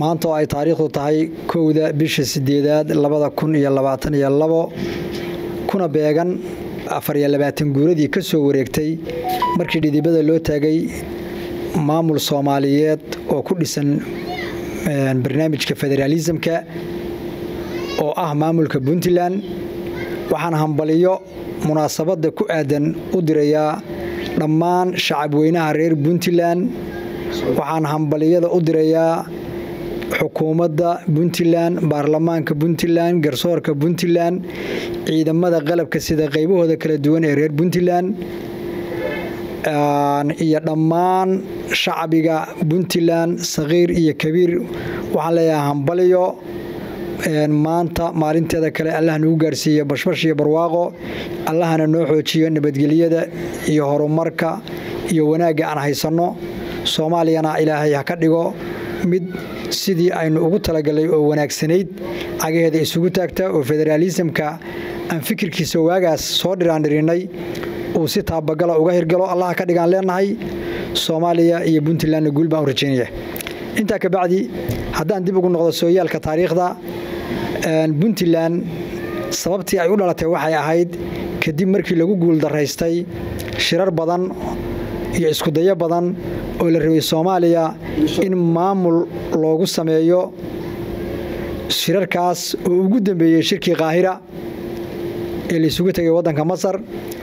maanta oo ay taariikhdu tahay kowda bisha sideedaad labada kun iyo labaatan iyo labo kuna beegan afar iyo labaatan guuradii ka soo wareegtay markii dhidibada loo taagay maamul soomaaliyeed oo ku dhisan barnaamijka federaalisamka oo ah maamulka puntland waxaan hambaliyo munaasabadda ku aadan u dirayaa dhammaan shacabweynaha reer puntland waxaan hambaliyada u dirayaa xukuumadda puntland baarlamaanka puntland garsoorka puntland ciidamada qalabka sida qaybahooda kala duwan ee reer puntland iyo dhammaan shacbiga puntland sakhiir iyo kabiir waxaan leeyahay hambaliyo maanta maalinteeda kale allah nagu gaarsiiya bashbash iyo barwaaqo allahana noo xoojiyo nabadgelyada iyo horumarka iyo wanaagga aan haysanno soomaaliyana ilaahay ha ka dhigo mid sidii aynu ugu talagalay oo wanaagsanayd cagaheeda isugu taagta oo federaalisamka aan fikirkiisa waagaas soo dhiraandhirinay uu si taabagala uga hirgalo allaha ka dhigaan leenahay soomaaliya iyo puntlandna guul baan u rajaynaya intaa kabacdi haddaan dib ugu noqdo sooyaalka taariikhda puntland sababtii ay u dhalatay waxay ahayd kadib markii lagu guuldaraystay shirar badan iyo iskudayo badan oo la rabay soomaaliya in maamul loogu sameeyo shirarkaas oo ugu dambeeyey shirkii qaahira ee laysugu tegay waddanka masar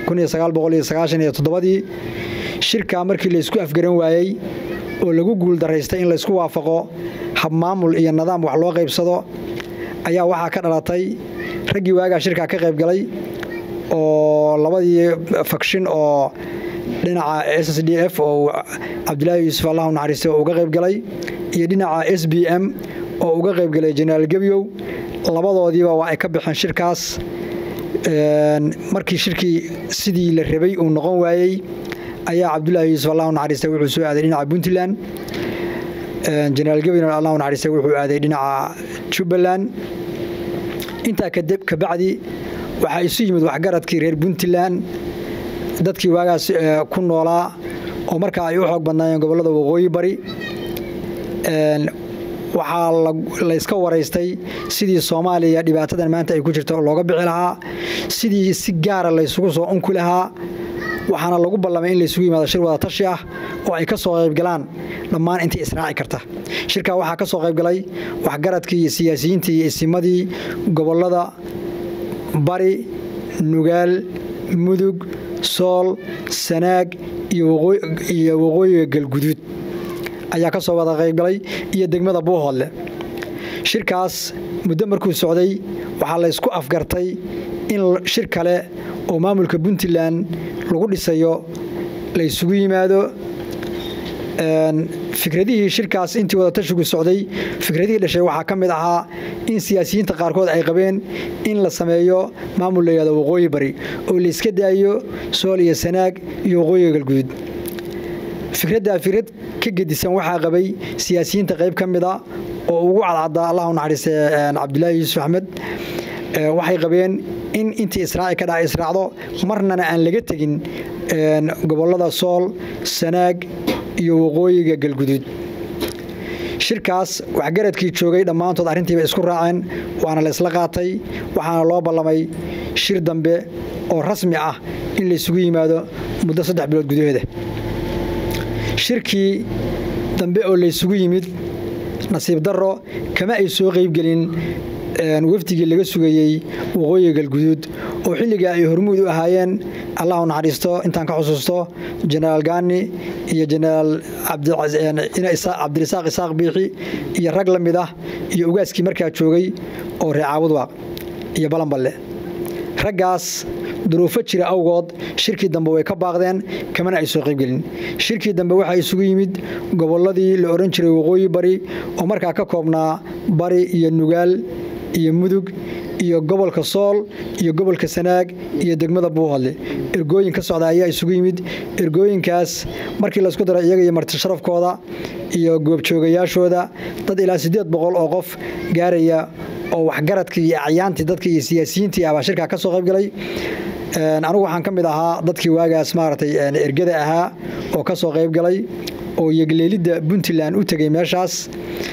ii shirkaa markii laysku afgaran waayey oo lagu guuldaraystay in laysku waafaqo habmaamul iyo nidaam wax loo qaybsado ayaa waxaa ka dhalatay raggii waagaa shirkaa ka qaybgalay oo labadii fakshin oo dhinaca s s d f oo cabdilaahi yuusuf allahu naxariistay oo uga qaybgalay iyo dhinaca s b m oo uga qaybgalay jenaraal gebyow labadoodiiba waa ay ka baxeen shirkaas markii shirkii sidii la rabay uu noqon waayey ayaa cabdulaahi yuusuf allahu naxariistay wuxuu soo aaday dhinaca puntland jenaraal gebyow allahu naxariistay wuxuu aaday dhinaca jubbaland intaa kabacdi waxaa isu yimid waxgaradkii reer puntland dadkii waagaas ku noolaa oo markaa ay u xoog badnaayeen gobollada waqooyi bari waxaa layska waraystay sidii soomaaliya dhibaatadan maanta ay ku jirto looga bixi lahaa sidii si gaara laysugu soo unki lahaa waxaana lagu ballamay in laysugu yimaado shir wada tashi ah oo ay ka soo qaybgalaan dhammaan intii israaci karta shirkaa waxaa ka soo qaybgalay waxgaradkii iyo siyaasiyiintii iyo isimadii gobollada bari nugaal mudug sool sanaag iyo waqooyiga galguduud ayaa ka soo wada qaybgalay iyo degmada buuhoodle shirkaas muddo markuu socday waxaa laysku afgartay in shir kale oo maamulka puntland lagu dhisayo laysugu yimaado fikradihii shirkaas intii wadatashigu socday fikradihii dhashay waxaa ka mid ahaa in siyaasiyiinta qaarkood ay qabeen in la sameeyo maamul layihahdo waqooyi bari oo layska daayo sool iyo sanaag iyo waqooyiga galguduud fikraddaa fikrad ka gedisan waxaa qabay siyaasiyiinta qayb ka mida oo ugu cadcaddaa allahu naxariiste cabdulaahi yuusuf axmed waxay qabeen in intii israaci ka dhaca israacdo marnana aan laga tegin gobollada sool sanaag iyo waqooyiga galguduud shirkaas waxgaradkii joogay dhammaantood arrintiiba isku raaceen waana la ysla qaatay waxaana loo ballamay shir dambe oo rasmi ah in laysugu yimaado muddo saddex bilood gudaheeda shirkii dambe oo laysugu yimid nasiib darro kama ay soo qaybgelin wafdigii laga sugayey waqooyiga galguduud oo xilligaa ay hormuud u ahaayeen allahu naxariisto intaan ka xusuusto jenaraal gaani iyo jenaraal cabdirasaaq isaaq biixi iyo rag la mid ah iyo ugaaskii markaa joogay oo reecaabudwaaq iyo balanballe raggaas duruufo jira awgood shirkii dambe way ka baaqdeen kamana ay soo qaybgelin shirkii dambe waxaa isugu yimid gobolladii la odhan jiray waqooyi bari oo markaa ka koobnaa bari iyo nugaal iyo mudug iyo gobolka sool iyo gobolka sanaag iyo degmada buuhodle ergooyin ka socda ayaa isugu yimid ergooyinkaas markii laysku daro iyaga iyo marti sharafkooda iyo goobjoogayaashooda dad ilaa siddeed boqol oo qof gaaraya oo waxgaradkii iyo acyaantii dadkii iyo siyaasiyiintii ah baa shirkaa ka soo qaybgalay anigu waxaan ka mid ahaa dadkii waagaas maaragtay ergada ahaa oo ka soo qaybgalay oo yegleelidda puntland u tegey meeshaas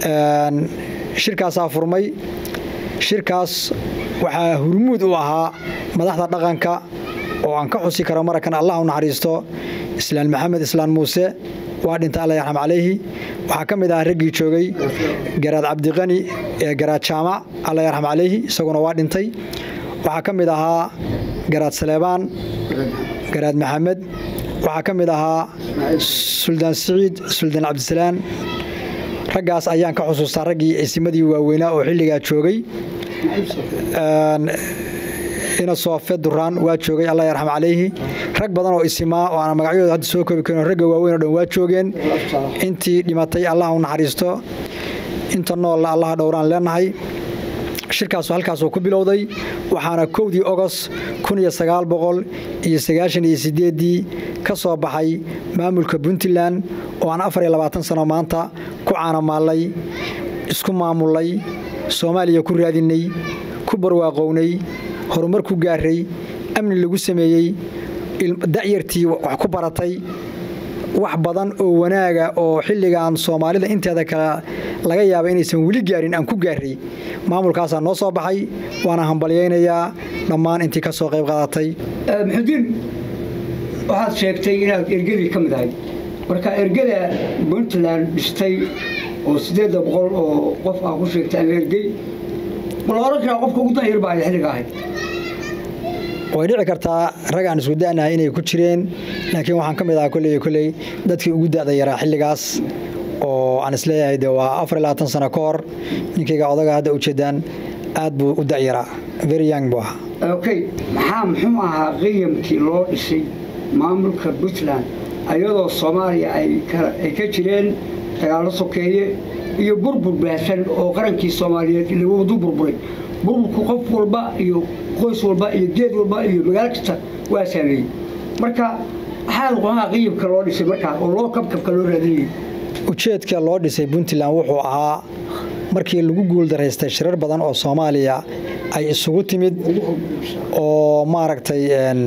shirkaasaa furmay shirkaas waxaa hurmuud u ahaa madaxda dhaqanka oo aan ka xusi karo marakan allah u naxariisto islaan maxamed islaan muuse waa dhintay alla yarxam calayhi waxaa ka mid ah raggii joogay garaad cabdiqani ee garaad jaamac alla yarxam calayhi isaguna waa dhintay waxaa ka mid ahaa garaad saleebaan garaad maxamed waxaa ka mid ahaa suldaan siciid suldaan cabdisalaan raggaas ayaan ka xusuustaa raggii ciisimadii waaweynaa oo xilligaa joogay ina soofe duraan waa joogay alla yarxam calayhi rag badan oo isimaa oo aan magacyadooda hadda soo koobi karin ragga waaweyn o dhan waa joogeen intii dhimatay allah u naxariisto inta noolla allaha dhowraan leenahay shirkaasu halkaasuu ku bilowday waxaana kowdii ogos iyo ieedii ka soo baxay maamulka puntland oo aan afar iyo labaatan sano maanta ku caanamaallay isku maamulay soomaaliya ku raadinay ku barwaaqownay horumar ku gaaray amni lagu sameeyey da'yartii wax ku baratay wax badan oo wanaaga oo xilligan soomaalida inteeda kale laga yaaba inaysan weli gaarin aan ku gaaray maamulkaasaa noo soo baxay waana hambalyaynayaa dhammaan intii ka soo qayb qaadatay muxudiin waxaad sheegtay inaad ergadii ka mid ahayd marka ergada puntland dhistay oo siddeedda boqol oo qof aa ku sheegtay ama ergey ma la oran karaa qofka ugu danyar baa xilliga ahayd way dhici kartaa rag aan isku da'nahay inay ku jireen laakiin waxaan ka mid ahaa kolley kolley dadkii ugu da'da yaraa xilligaas oo aan isleeyahay de waa afar iyo labaatan sano ka hor ninkayga odaga hadda ujeedaan aad buu u da'yaraa very young buu ahaa okay maxaa muxuu ahaa qiyamkii loo dhisay maamulka puntland ayadoo soomaaliya ay ka jireen dagaallo sokeeye iyo burbur baahsan oo qarankii soomaaliyeed lagu burburay burburku qof walba iyo qoys walba iyo geed walba iyo magaalo kasta waa saameeyey marka maxaa qomaha qiyamka loo dhisay markaa oo loo kabkabka loo raadinayay ujeedka loo dhisay puntland wuxuu ahaa markii lagu guuldaraystay shirar badan oo soomaaliya ay isugu timid oo maaragtay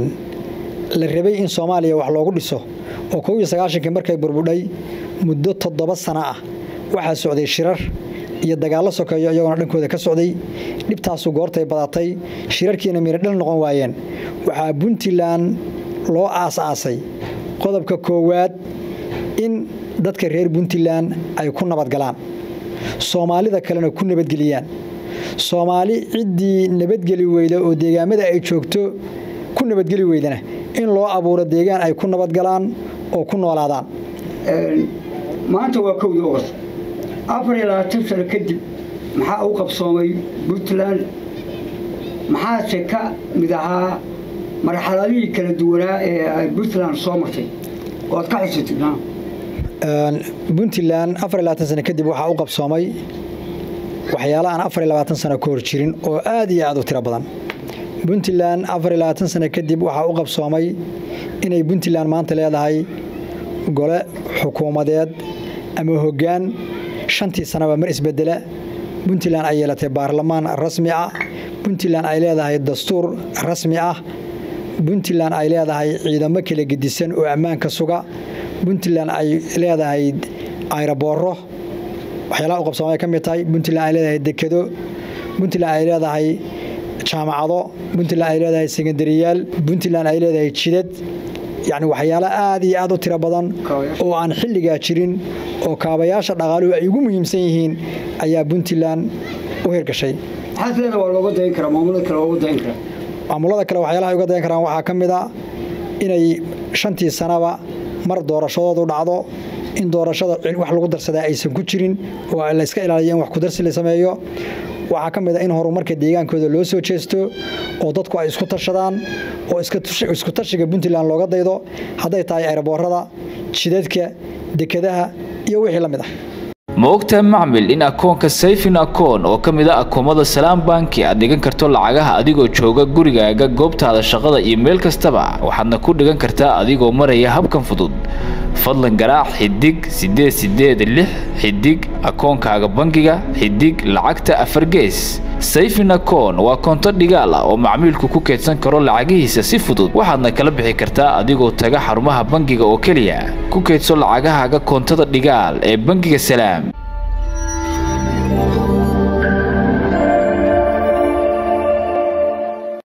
la rabay in soomaaliya wax loogu dhiso oo kow iyo sagaashankii markay burbudhay muddo toddoba sano ah waxaa socday shirar iyo dagaallo sokeeyo iyagoona dhankooda ka socday dhibtaasu goortay badatay shirarkiina miradhal noqon waayeen waxaa puntland loo aas-aasay qodobka koowaad in dadka reer puntland ay ku nabadgalaan soomaalida kalena ku nabadgeliyaan soomaali ciddii nabadgeli weyda oo deegaamada ay joogto ku nabadgeli weydana in loo abuuro deegaan ay ku nabadgalaan oo ku noolaadaan maanta waa kowdii ogost afar iyo labaatan sano kadib maxaa u qabsoomay puntland maxaase ka mid ahaa marxaladihii kala duwanaa ee ay puntland soo martay oo aad ka xusatid puntland afar iyo labaatan sano kadib waxaa u qabsoomay waxyaala aan afar iyo labaatan sano ka hor jirin oo aad iyo aad u tiro badan puntland afar iyo labaatan sano kadib waxaa u qabsoomay inay puntland maanta leedahay gole xukuumadeed ama hoggaan shantii sanaba mar isbedela puntland ay yeelatay baarlamaan rasmi ah puntland ay leedahay dastuur rasmi ah puntland ay leedahay ciidamo kala gedisan oo ammaanka suga puntland ay leedahay ayrabooro waxyaalaha u qabsoomay ka mid tahay puntland ay leedahay dekedo puntland ay leedahay jaamacado puntland ay leedahay sekandariyaal puntland ay leedahay jidad yacni waxyaalo aad iyo aad u tiro badan oo aan xilligaa jirin oo kaabayaasha dhaqaaluhu ay ugu muhiimsan yihiin ayaa puntland u hirgashay maxaad leeda waa looga dayan karaa maamulada kale waa uga dayan karaa maamulada kale waxyaalaha ay uga dayan karaan waxaa ka mid a inay shantii sanaba mar doorashadoodu dhacdo in doorashada wax lagu darsadaa aysan ku jirin oo layska ilaaliyo in wax kudarsi la sameeyo waxaa ka mid a in horumarka deegaankooda loo soo jeesto oo dadku ay isku tashadaan oo isku tashiga puntland looga daydo hadday tahay ayraboorada jidadka dekadaha iyo wixii la mid ah ma ogtahay macmil in akoonka sayfin akoon oo ka mid a akoomada salaam banki aad dhigan karto lacagaha adigoo jooga gurigaaga goobtaada shaqada iyo meel kastaba waxaadna ku dhigan kartaa adigoo maraya habkan fudud fadlan garaac xidig siddeed siddeed lix xidig akoonkaaga bangiga xidig lacagta afar gees sayfin akoon waa koonto dhigaal ah oo macmiilku ku keedsan karo lacagihiisa si fudud waxaadna kala bixi kartaa adigoo taga xarumaha bangiga oo keliya ku keedso lacagahaaga koontada dhigaal ee bangiga salaam